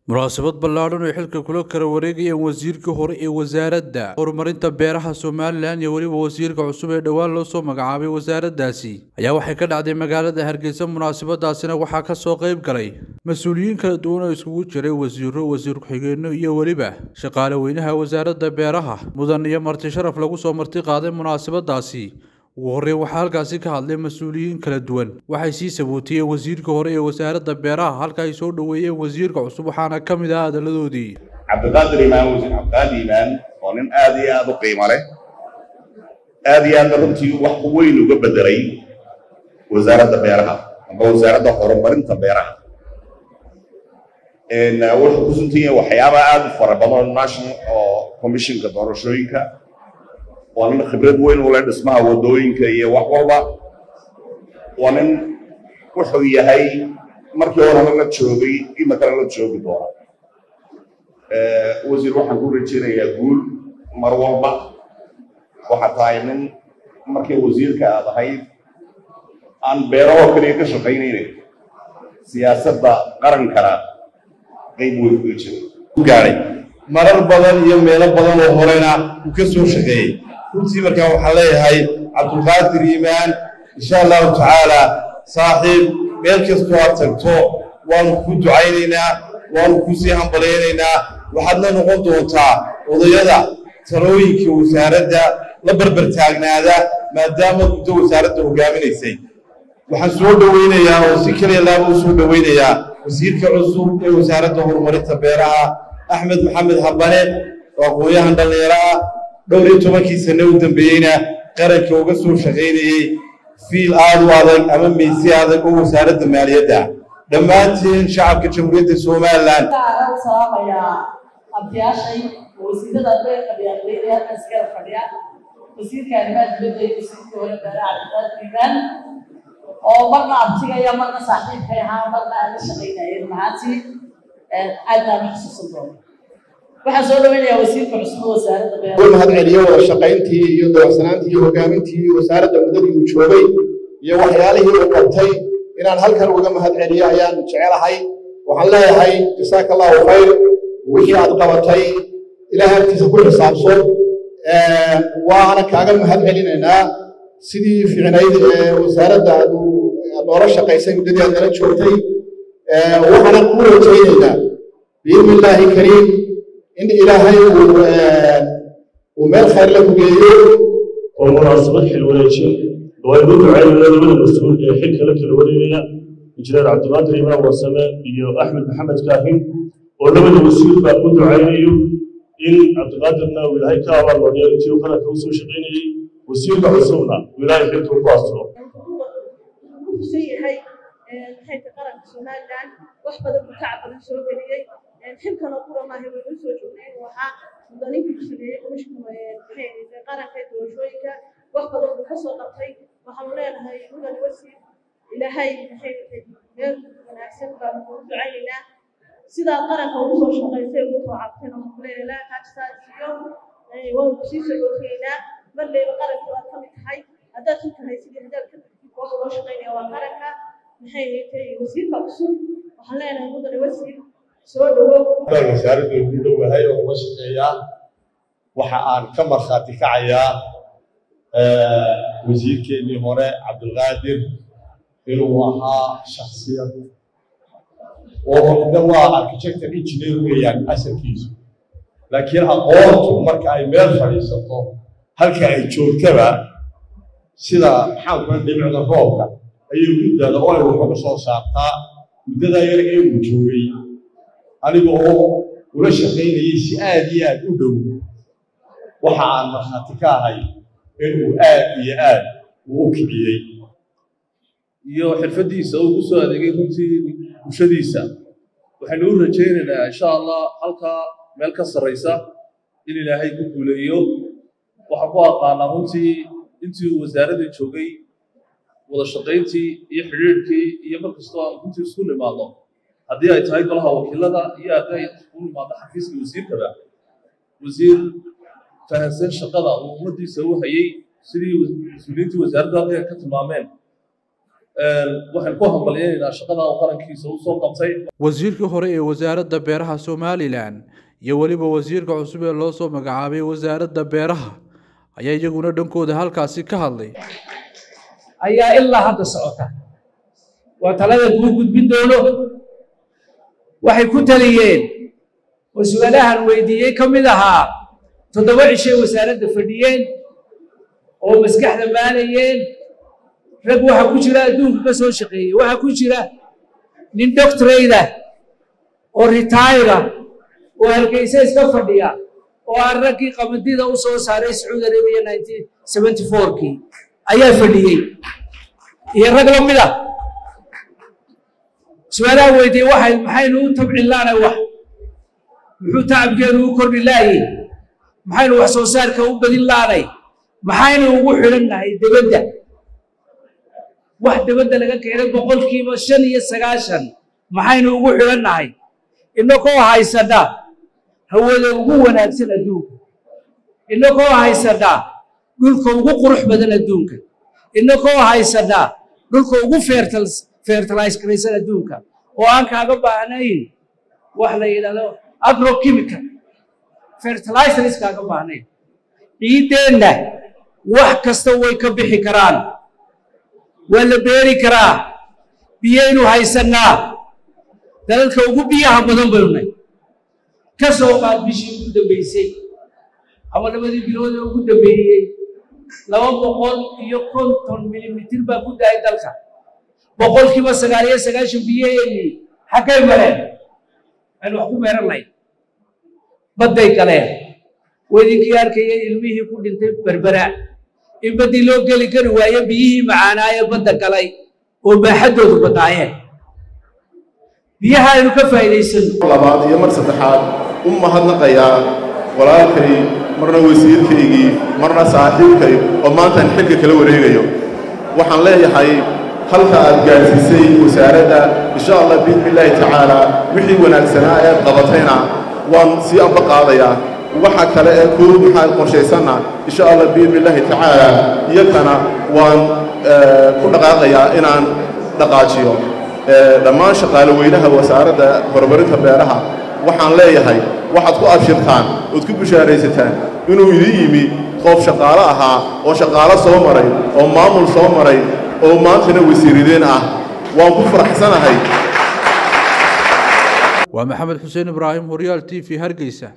munaasabad ballaadhan oo xilka kula kala wareegayeen wasiirka hore ee wasaaradda horumarinta beeraha somalilan iyo weliba wasiirka cusub ee dhowaan loo soo magacaabay wasaaraddaasi ayaa waxay ka dhacday magaalada hargeysa munaasabadaasina waxaa ka soo qayb galay mas-uuliyiin kala duwan oo iskugu jiray wasiiro wasiir ku-xigeenno iyo weliba shaqaale weynaha wasaaradda beeraha mudan iyo marti sharaf lagu soo marti qaaday munaasabadaasi ugu horreyn waxaa halkaasi ka hadlay mas-uuliyiin kala duwan waxay sii sabootiyeen wasiirka hore ee wasaaradda beeraha halka ay soo dhoweeyeen wasiirka cusub waxaana ka mid ah hadaladoodii cabdiqaadir imaan wasiir cabdiqaadir imaan oo nin aad iyo aad u qiimo leh aad iyo aadna runtii wax weyn uga bedelay wasaaradda beeraha amba wasaaradda horumarinta beeraha wuxuu ku suntan yahay waxyaaba aad u fara badan oo national oo commissionka doorashooyinka waa nin khibrad weyn u leh dhismaha waddooyinka iyo wax walba waa nin wuxuu yahay markii horena la joogay imakana la joogi doona wasiir waxaan ku rajaynayaa guul mar walba waxaa tahay nin markii wasiirka aad ahayd aan beerahoo kaliya ka shaqaynayna siyaasadda qarankana qayb weyn uga jira gaadhay marar badan iyo meelo badan oo horena uu ka soo shaqeeyey runtii markaa waxaan leeyahay cabdulqaadir iimaan insha allahu tacaala saaxiib meel kastoo aad tagto waanu kuu ducaynaynaa waanu kuu sii hambalaynaynaa waxaadna noqon doontaa odayada talooyinka wasaaradda la barbar taagnaada maadaama muddo wasaaradda hogaaminaysay waxaan soo dhowaynayaa oo si kaliya laaba u soo dhowaynayaa wasiirka cusub ee wasaaradda horumarinta beeraha axmed maxamed habane oo aqoon-yahan dhallinyaro ah dhowr iyo tobankii sane u dambeeyeyna qaranka uga soo shaqaynayey fiil aad u adag ama meysi adag oo wasaaradda maaliyadda dhammaantiin shacabka jamhuuriyadda somalilan salaamayaa abtiyaashay wasiirada beerka beeraleyda halkan iskala fadhiya wasiirka arrimaha dibadda iyo wasiirka hore beeraha cabdiqaadir imaan oo marna abtigaya marna saaxiibkay ahaa marna aan la shaqaynayeen mahaantii aad baan u xusuusan doona waxaan soo dhaweynayaa wasiirka cusub wasaaradda beeraha mahad celiyo wada shaqayntii iyo dawacsanaantii iyo hogaamintii wasaaradda muddadii uu joogay iyo waxyaalihii uu qabtay inaan halkan uga mahad celiyo ayaan jecelahay waxaan leeyahay jasaaka allahu khayr wixii aad qabatay ilaahay agtiisa ku xisaabso waana kaaga mahad celinaynaa sidii fiicnayd ee wasaaradda aad noola shaqaysay muddadii aad nala joogtay waxaana kuu rajaynaynaa biidni illaahi kariim in ilaahay uu meel khayr la kugeeyo oo munaasabad xil wareejin oo aynu ducaynayna labada mas-uul ee xilka la kala wareegaya injineer cabdiqaadir imaan warsame iyo axmed maxamed kaahin oo labada wasiir baa u ducaynayo in cabdiqaadirna uu ilaahay ka abaalmariyo intii uu qaranka u soo shaqaynayey wasiirka cusubna uu ilaahay xilka ugu asturo yahay xilka qaranka somalilan wax badan buu tacab badan soo geliyey xilkan oo kura maaha waynu soo joognay inuu ahaa mudaninkii ku sameeyey komishka qaranka ee doorashooyinka wax badan buu ka soo qabtay waxaanu leenahay mudan wasiir ilaahay meel wanaagsan baanu kugu ducaynaynaa sidaad qaranka ugu soo shaqaysay ugu soo cabteen waxaanu leenahay laa kaajsaasiyo waanu kusii sogooteynaa marleyba qaranka waad ka mid tahay haddaad ku tahay sidii haddaad ka tagtid waxa loo shaqaynaya waa qaranka maxay tahay wasiirka cusub waxaan leenahay mudan wasiir soo dhawow wasaaradda ugu dhowahay oo uga shaqeeyaa waxa aan ka markhaati kacayaa wasiirkeennii hore cabdulqaadir inuu ahaa shaksiyad oo waa architector engineer weeyaan asalkiisu laakiin aqoontu marka ay meel fadhiisato halka ay joogtaba sida maxaan kula dhibicda roobka ayay u daada oo ay waxuga soo saartaa muddadaa yar ee uu joogay aniga oo ula shaqaynayay si aad iyo aad u dhow waxa aan markhaati ka ahay inuu aad iyo aad uu u kiciyey iyo xirfaddiisa uu ku soo adeegay runtii bulshadiisa waxaynu u rajaynaynaa insha allah halkaa meel ka sarraysa in ilaahay ku guuleeyo waxaan ku aqaanaa runtii intii uu wasaaraddii joogay wada shaqayntii iyo xidhiidhkii iyo mar kastoo aan runtii isku nimaadno haddii ay tahay golaha wakiilada iyo haddii ay isku nimaadno xafiiska wasiirkaba wasiir fahansan shaqada uu ummaddiisa u hayay sidii mas-uuliyiintii wasaaradda halkan ka tilmaameen waxaan ku hambalyaynaynaa shaqada uu qarankiisa u soo qabtay wasiirkii hore ee wasaaradda beeraha somalilan iyo weliba wasiirka cusub ee loo soo magacaabay wasaaradda beeraha ayaa iyaguna dhankooda halkaasi ka hadlay ayaa ilaa hadda socota waa talada kuu gudbin doono waxay ku taliyeen oo su-aalahan weydiiyey ka mid ahaa toddoba cishay wasaaradda fadhiyeen oo maskaxda maalayeen rag waxa ku jira adduunka ka soo shaqeeyey waxaa ku jira nin doctorayda oo ritaayra oo hargeysa iska fadhiya oo aan raggii qamadida u soo saaray sacuudi arabiya nineteen seventy fourkii ayaa fadhiyey iyo rag la mid ah su-aalaha weydiiyey waxay maxaynu u tabcin laanay wax muxuu tacabkeenu u kordhi laayey maxaynu wax soo saarka u badin laanay maxaynu ugu xidhannahay debadda wax debadda laga keenay boqolkiiba shan iyo sagaashan maxaynu ugu xidhannahay inakoo haysana hawada ugu wanaagsan adduunka inakoo haysana dhulka ugu qurux badan adduunka inakoo haysana dhulka ugu fertilize garaysan adduunka oo aan kaaga baahnayn wax la yidhahdo agrochemical fertilizers kaaga baahnayn ciiddeenna wax kasta way ka bixi karaan waa la beeri karaa biyaynu haysannaa dalalka ugu biyaha badan baynunay ka soo qaad bishii ugu dambaysay ama labadii bilood ee ugu dambeeyey laba boqol iyo konton milimitir baa ku dahay dalka boqolkiiba sagaal iyo sagaashan biyaheennii xaggay mareen aynu wax ku meeran lahayn badday galeen wedinkii arkaya ilmihii ku dhintay berbera in baddii loo geli kari waaye biyihii macaanaayee badda galay oo baaxaddoodu badnaayeen biyaha aynu ka faa'iidaysano labaad iyo mar saddexaad u mahadnaqayaa walaalkay marna wasiirkaygii marna saaxiibkay oo maantaan xilka kala wareegayo waxaan leeyahay halka aad gaadhsiisay wasaaradda insha allah biidni illaahi tacaalaa wixii wanaagsanaa ee qabatayna waan sii amba qaadayaa waxa kale ee kuu maxaa qorshaysanna insha allah biidni illaahi tacaalaa iyakana waan ku dhaqaaqayaa inaan dhaqaajiyo dhammaan shaqaale weynaha wasaaradda horumarinta beeraha waxaan leeyahay waxaad ku abshirtaan ood ku bishaaraysataan inuu idin yimi qof shaqaalo ahaa oo shaqaalo soo maray oo maamul soo maray oo maantana wasiirideen ah waan ku faraxsanahay waa maxamed xuseen ibraahim horyaal t v hargeysa